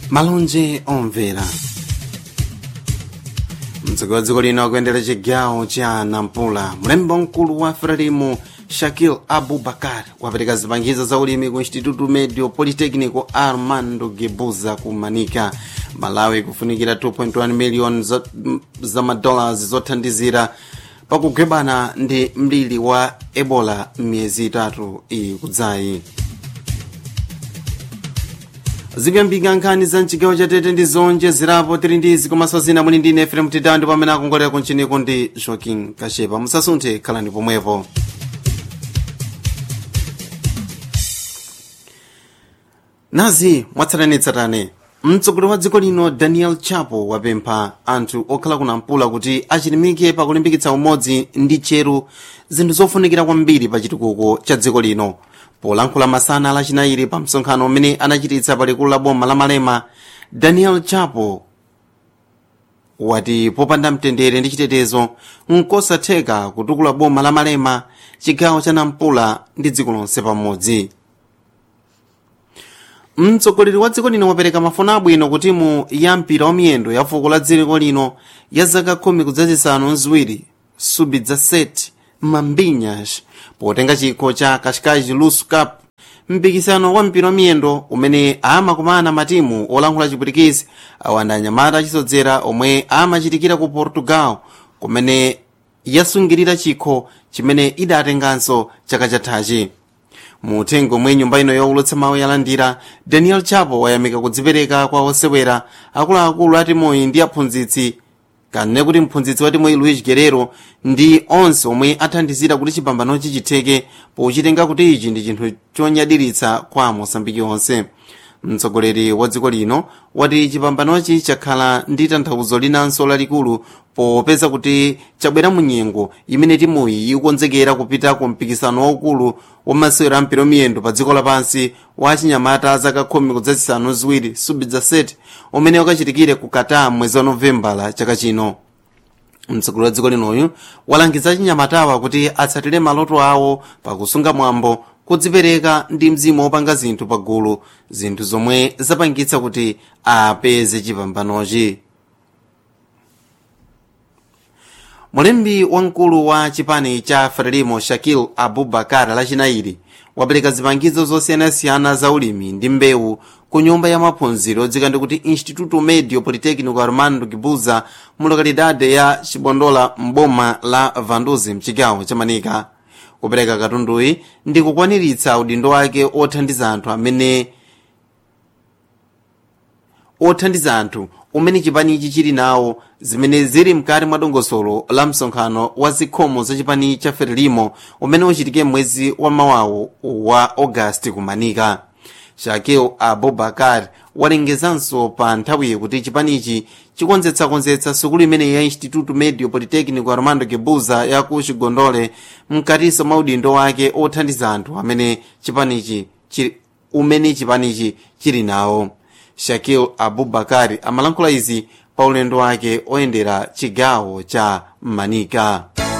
malonje omvera mtsogoleri wa dziko lino akuyendera chigawo cha nampula mlembi mkulu wa frelimu shakil abubakar wapereka zipangizo za ulimi ku instituto medio politecnico armando gebuza ku manika malawi kufunikira 2.1 miliyoni za, za madollars zothandizira pakugwebana ndi mlili wa ebola m'miyezi itatu iyi kudzayi zikuyambika nkhani za mchigawo cha tete ndi zonjezerapo tili ndi izi komanso zina muli ndi ine frem titandi pamene akongolera kunchiniku ndi joaquin kashepa musasunthe khalani pomwepo nazi mwatsatanetsatane mtsogoleri wa dziko lino daniel chapo wapempha anthu okhala kunampula kuti achilimike pakulimbikitsa umodzi ndi cheru zinthu zofunikira kwambiri pa chitukuko cha dziko lino polankhula masana lachinayiri pa msonkhano umene anachititsa palikulu la boma la malema daniel chapo wati popanda mtendere ndi chitetezo nkosatheka kutukula boma la malema chigawo cha nampula ndi dziko lonse pamodzi mtsogoleri wa dziko lino wapereka mafuna abwino ku timu ya mpira wamiyendo ya fuko la dziko lino ya zaka khumi kudzazisanu ziwiri subi dza set mambinhas potenga chikho cha kashikaji lusu cup mpikisano wa mpira wamiyendo umene amakumana matimu olankhula chipwitikizi awanda anyamata achisodzera omwe amachitikira ku portugal kumene yasungirira chikho chimene idatenganso chaka chathachi muthengo omwe nyumba ino youlutsa mawu yalandira daniel chapo wayamika kudzipereka kwa osewera akuluakulu a timuyi ndi aphunzitsi kanene kuti mphunzitsi wa timuyi luis guerrero ndi onse omwe athandizira kuti chipambanochi chitheke pochitenga kuti ichi ndi chinthu chonyadiritsa kwa mosambiki onse mtsogoleri wa dziko lino wati chipambanochi chakhala ndi tanthauzo linanso lalikulu popeza kuti chabwera mu nyengo imene timuyi ikukonzekera kupita ku mpikisano waukulu wa masewero a mpira wamiyendo pa dziko lapansi wa chinyamata zaka khumi kudzazisanu ziwiri subidza set umene ukachitikire ku qatar mwezi wa novembala chaka chino mtsogoleri wa dziko linoyu walangiza chinyamatawa kuti atsatire maloto awo pakusunga mwambo kudzipereka ndi mzimu wopanga zinthu pagulu zinthu zomwe zapangitsa kuti apeze chipambanochi mulembi wamkulu wa chipani cha frelimo shakil abubakar lachinayiri wapereka zipangizo zosiyanasiyana za ulimi ndi mbewu ku nyumba ya maphunziro odzika ndi kuti instituto medio politecnico armando gibuza mu lokalidade ya chibondola mboma la vanduzi mchigawo cha manika kupereka katunduyi ndi kukwaniritsa udindo wake othandiza anthu amene othandiza anthu umene chipanichi chili nawo zimene zili mkati mwa dongosolo la msonkhano wa zikhomo za chipani cha frelimo umene uchitike mwezi wa mawawo wa agasti kumanika shakil abubakar walengezanso pa nthawiyi kuti chipanichi chikonzetsakonzetsa sukulu imeneyi ya instituto medio politecnico armando gebuza ya ku chigondole mkatinso mwa udindo wake othandiza anthu amene chipanichi umene chipanichi chili nawo shakil abubakari amalankhula izi pa ulendo wake oyendera chigawo cha manika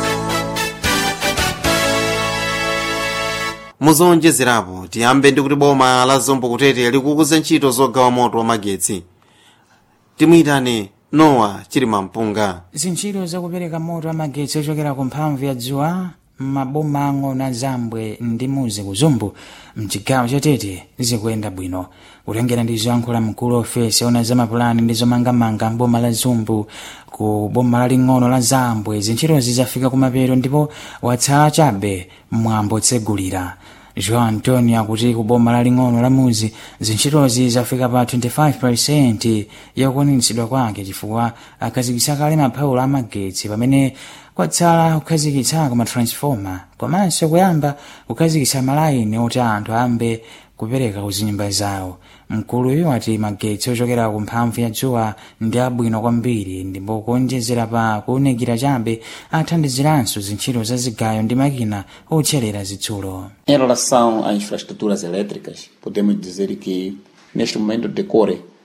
muzonjezerapo tiyambe ndi kuti boma la zombo kutete likukuza ntchito zogawa moto wa magetsi timuyitane nowa chili mampunga zintchito zakupereka moto wa magetsi ochokera ku mphamvu ya dzuwa maboma ang'ono a zambwe ndi muzi kuzumbu mchigawo chatete zikuyenda bwino kutengera ndi zoyankhula mkulu ofesi ona za mapulani ndi zomangamanga mboma la zumbu ku boma laling'ono la zambwe zintchitozi zafika kumapeto ndipo watsala chabe mwambo tsegulira joão antonio akuti ku boma laling'ono la muzi zintchitozi zafika pa 25 yakukwaniritsidwa kwake chifukwa akhazikitsa kale maphaulo amagetsi pamene kwatsala kukhazikitsako matransfoma komanso kuyamba kukhazikitsa malayini oti anthu ayambe kupereka kuzinyumba zawo mkuluyu wati magetsi ochokera ku mphamvu ya dzuwa ndi abwino kwambiri ndipo kuonjezera pa kuwunikira chabe athandiziranso zintchito za zigayo ndi makina otcherera zitsulo Em relação a infraestruturas elétricas, podemos dizer que neste momento decorre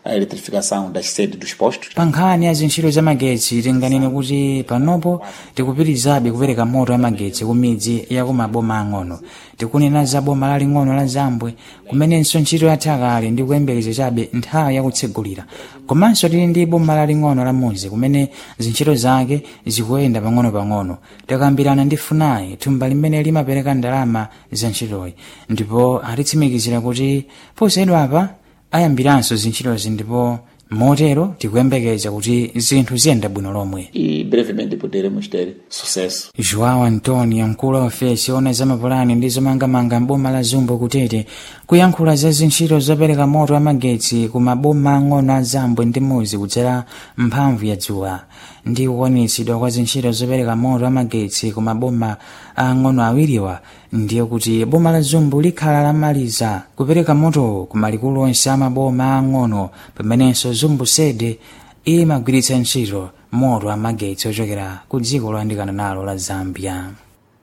a eletrificação das sedes dos postos. pa nkhani ya zintchito za magetsi tinganene kuti panopo tikupitirizabe kupereka moto wa magetsi ku midzi ya ku maboma ang'ono tikunena za boma laling'ono la zambwe kumenenso ntchito yatha kale ndi kuyembekeza chabe nthawi yakutsegulira komanso tili ndi boma laling'ono la muzi kumene zintchito zake zikuyenda pang'ono-pang'ono takambirana ndi funai thumba limene limapereka ndalama za ntchitoyi ndipo atitsimikizira kuti posayidwa apa ayambiranso zintchitozi ndipo motero tikuyembekeza kuti zinthu ziyenda bwino lomwe E brevemente poderemos ter sucesso. joão antonio mkulu wa ofesi ona za mapulani ndi zomangamanga m'boma la zumbo kutete kuyankhula za zintchito zopereka moto wa magetsi ku maboma ang'ono a zambwe ndi muzi kudzera mphamvu ya dzuwa ndi kukwaniritsidwa kwa zintchito zopereka moto wa magetsi ku maboma ang'ono awiriwa ndiye kuti boma la zumbu likhala lamaliza kupereka moto ku malikulu onse a maboma ang'ono pamenenso zumbu sede imagwiritsa ntchito moto wa magetsi ochokera ku dziko loyandikana nalo la zambia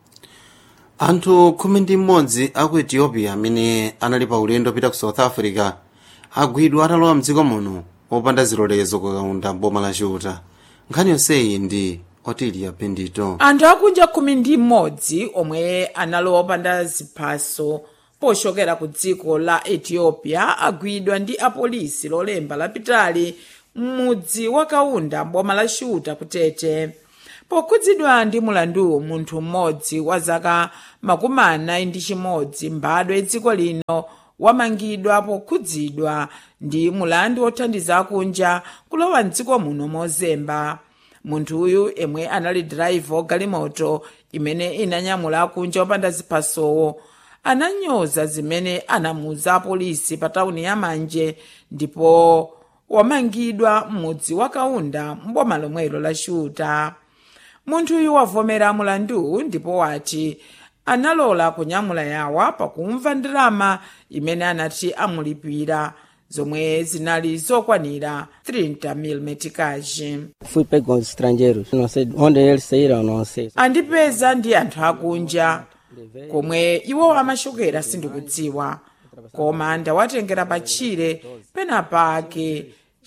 anthu khumi ndi mmodzi aku ethiopia amene anali pa ulendo pita ku south africa agwidwa atalowa mdziko muno opanda zilolezo kukaunda boma la chiuta nkhani yonseyi ndi otilia bendito anthu akunja khumi ndi mmodzi omwe analowa opanda ziphaso pochokera ku dziko la ethiopia agwidwa ndi apolisi lolemba lapitali m'mudzi wa kaunda boma la chiuta kutete pokhudzidwa ndi mulanduwu munthu mmodzi wa zaka makumi anayi ndi chimodzi mbadwa dziko lino wamangidwa pokhudzidwa ndi mulandu wothandiza akunja kulowa mdziko muno mozemba munthuyu yemwe anali driver wagalimoto imene inanyamula akunja opanda ziphasowo ananyoza zimene anamuuza apolisi pa tawuni ya manje ndipo wamangidwa m'mudzi wa kaunda mboma lomwelo la chiuta munthuyu wavomera mulandu ndipo wati analola kunyamula yawa pakumva ndalama imene anati amulipira zomwe zinali zokwanira 30 mil metikaji Fui pego com os estrangeiros. Não sei onde eles saíram, não sei. andipeza ndi anthu akunja komwe iwo amachokera sindikudziwa koma ndawatengera patchire penapake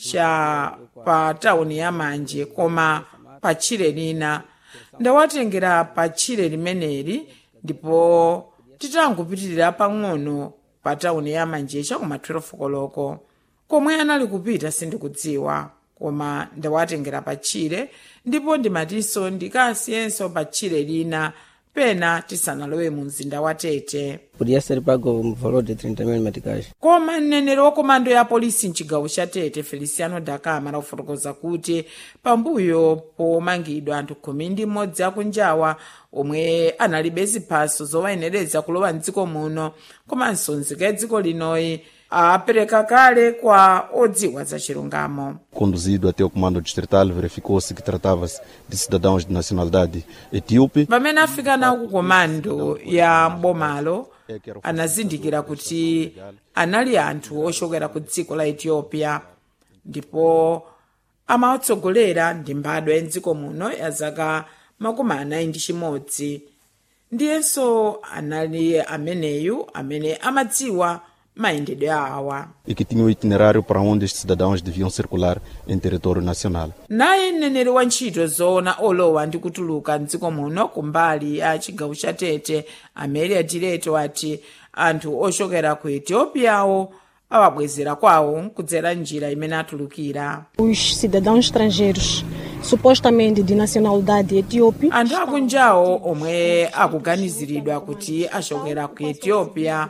cha pa tawuni ya manje koma patchire lina ndawatengera patchire limeneli ndipo titangopitirira pang'ono pa tawuni ya manje chakuma 12 koloko komwe anali kupita sindikudziwa koma ndawatengera patchire ndipo ndimatinso ndikasiyenso patchire lina pena tisanalowe mu mzinda wa tete Podia ser pago um valor de 30 mil meticais. koma mneneri wa komando ya polisi mchigawo cha tete feliciano dakama akufotokoza kuti pambuyo pomangidwa anthu khumi ndi mmodzi akunjawa omwe analibe ziphaso zowayenereza kulowa mdziko muno komanso nzika ya dziko linoyi apereka kale kwa odziwa za chilungamo Conduzido até o comando distrital, verificou-se que tratava-se de cidadãos de nacionalidade etíope. pamene afika nawo ku komando ya mbomalo anazindikira kuti anali anthu ochokera ku dziko la ethiopia ndipo amawatsogolera ndi mbadwa ya mdziko muno ya zaka makumi anayi ndi chimodzi ndiyenso anali ameneyu amene amadziwa mayendedwe awa e que tinha o itinerário para onde estes cidadãos deviam circular em território nacional. naye mneneri wa ntchito zoona olowa ndi kutuluka mdziko muno kumbali ya chigawo cha tete amelia direto ati anthu ochokera ku etiopiyawo awabwezera kwawo kudzera njira imene atulukira Os cidadãos estrangeiros, supostamente de nacionalidade etíope, anthu akunjawo omwe akuganiziridwa kuti achokera ku ethiopia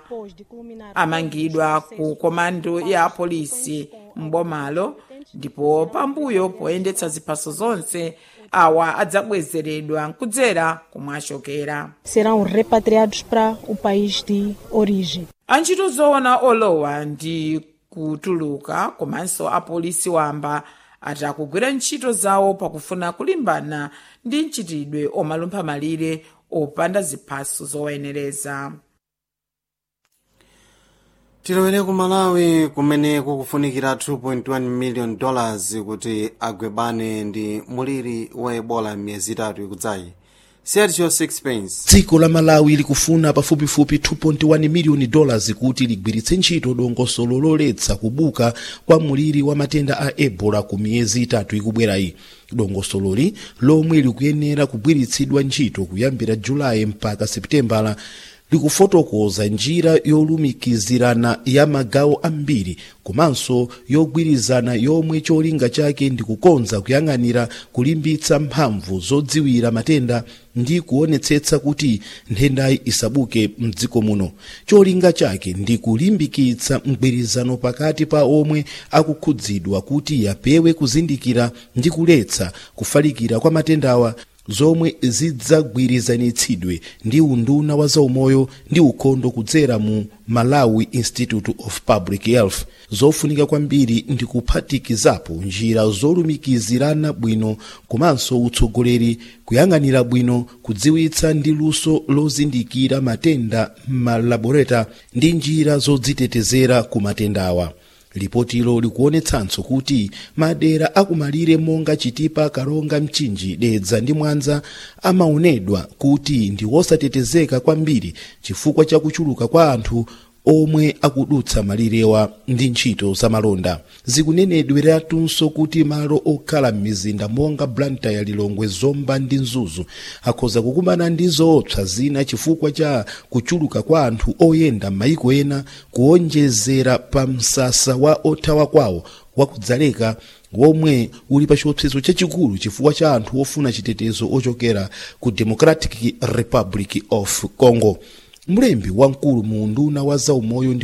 amangidwa ku komando ya polisi mbomalo ndipo pambuyo poyendetsa ziphaso zonse awa adzabwezeredwa kudzera komwe achokera serão repatriados para o país de origem. antchito zoona olowa ndi kutuluka komanso apolisi wamba ati akugwira ntchito zawo pakufuna kulimbana ndi mchitidwe omalumpha malire opanda ziphaso zowayenereza tilowere ku malawi kumene kukufunikira 2.1 million dollars kuti agwebane ndi muliri wa ebola m'miyezi itatu ikudzayi sergio sixpence dziko la malawi likufuna pafupifupi 2.1 miliyoni dollars kuti ligwiritse ntchito dongosolo loletsa kubuka kwa muliri wa matenda a ebola ku miyezi itatu ikubwerayi dongosololi lomwe likuyenera kugwiritsidwa ntchito kuyambira julayi mpaka seputembala likufotokoza njira yolumikizirana ya magawo ambiri komanso yogwirizana yomwe cholinga chake ndi kukonza kuyang'anira kulimbitsa mphamvu zodziwira matenda ndi kuonetsetsa kuti nthendayi isabuke mdziko muno cholinga chake ndi kulimbikitsa mgwirizano pakati pa omwe akukhudzidwa kuti yapewe kuzindikira ndi kuletsa kufalikira kwa matendawa zomwe zidzagwirizanitsidwe ndi unduna wa zaumoyo ndi ukhondo kudzera mu malawi institute of public health zofunika kwambiri ndi kuphatikizapo njira zolumikizirana bwino komanso utsogoleri kuyang'anira bwino kudziwitsa ndi luso lozindikira matenda m'malaboreta ndi njira zodzitetezera ku matendawa lipotilo likuonetsanso kuti madera akumalire monga chitipa kalonga mchinji dedza ndi mwanza amaonedwa kuti ndi wosatetezeka kwambiri chifukwa cha kuchuluka kwa anthu omwe akudutsa malirewa ndi ntchito zamalonda zikunenedweratunso kuti malo okhala m'mizinda monga blantyre lilongwe zomba ndi mzuzu akhoza kukumana ndi zoopsa zina chifukwa cha kuchuluka kwa anthu oyenda m'mayiko ena kuonjezera pa msasa wa othawa kwawo wakudzaleka womwe uli pa chiopsezo chachikulu chifukwa cha anthu ofuna chitetezo ochokera ku democratic republic of congo mlembi wamkulu mu unduna wa zaumoyo ndi